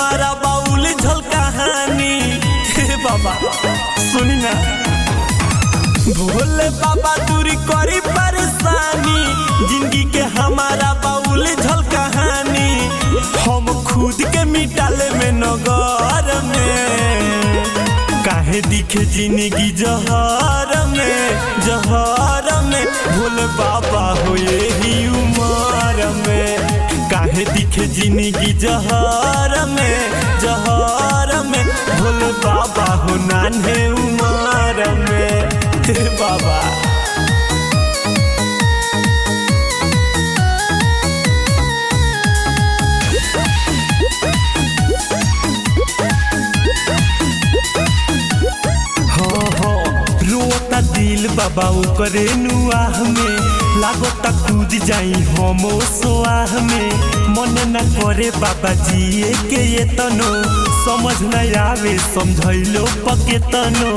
हमारा बाउल झल कहानी हे बाबा सुनी ना भोले बाबा दूरी करी परेशानी जिंदगी के हमारा बाउल झल कहानी हम खुद के मिटाले में नगर में काहे दिखे जिंदगी जहर में जहर में भोले बाबा हो यही उमर में काहे दिखे जिंदगी जहर में जहर में भोले बाबा हो नान्हे उमर में हे बाबा हो हो रोता दिल बाबा ओकरे नुआह में लागता कूद जाई हम सोआह में मन न करे बाबा जिए के ये तनो समझ न आवे समझैलो पके तनो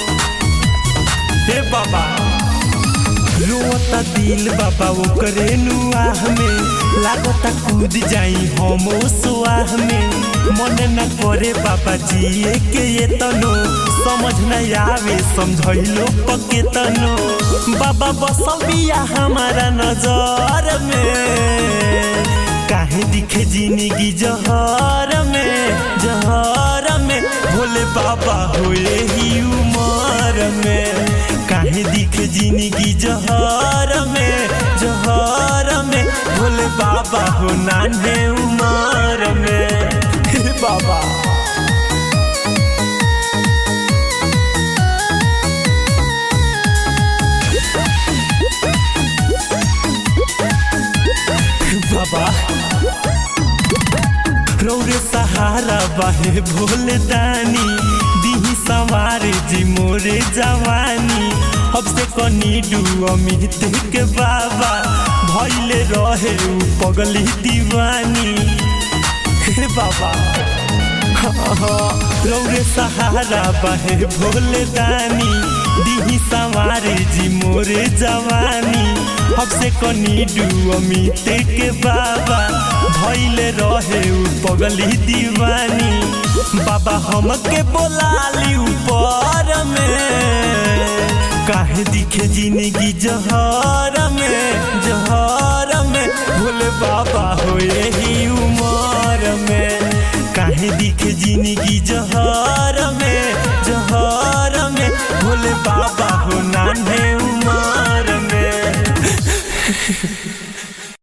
हे बाबा रोता दिल बाबा ओकरे नुआह में लागता कूद जाई हम सोआह में मन न करे बाबा जिए के ये तनो समझ न आवे समझैलो पके तनो बाबा बसल बिया हमारा नजर में काहे दिखे जिंदगी जहर में जहर में भोले बाबा हो ही उमर में काहे दिखे जिंदगी जहर में जहर में भोले बाबा हो नान्हे उमर में हे बाबा बाबा रौरे सहारा बाहे भोले दानी दिही सवारे जी मोरे जवानी अब से कनी डू अमित के बाबा भैले रहे उ पगली दीवानी हे बाबा रौरे सहारा बाहे भोले दानी दिही सवारे जी मोरे जवानी अब से कनी डू अमित के बाबा भैले रहे उ पगली दीवानी बाबा हमके बोलाली ऊपर में काहे दिखे जिंदगी जहर में जहर में भोले बाबा हो यही उमर में काहे दिखे जिंदगी जहर में जहर में भोले बाबा हो नान्हे उमर में